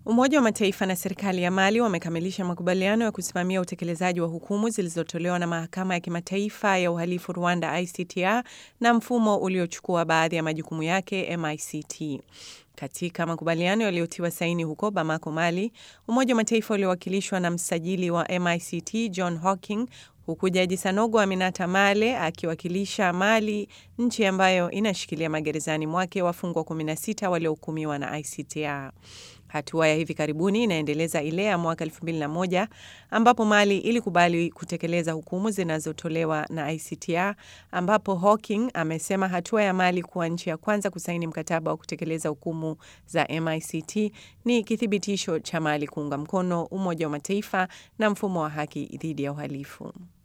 Umoja wa Mataifa na serikali ya Mali wamekamilisha makubaliano ya kusimamia utekelezaji wa hukumu zilizotolewa na mahakama ya kimataifa ya uhalifu Rwanda ICTR na mfumo uliochukua baadhi ya majukumu yake MICT. Katika makubaliano yaliyotiwa saini huko Bamako, Mali, Umoja wa Mataifa uliowakilishwa na msajili wa MICT John Hawking huku Jaji Sanogo Aminata Male akiwakilisha Mali, nchi ambayo inashikilia magerezani mwake wafungwa 16 waliohukumiwa na ICTR. Hatua ya hivi karibuni inaendeleza ile ya mwaka 2001 ambapo Mali ilikubali kutekeleza hukumu zinazotolewa na ICTR, ambapo Hawking amesema hatua ya Mali kuwa nchi ya kwanza kusaini mkataba wa kutekeleza hukumu za MICT ni kithibitisho cha Mali kuunga mkono Umoja wa Mataifa na mfumo wa haki dhidi ya uhalifu.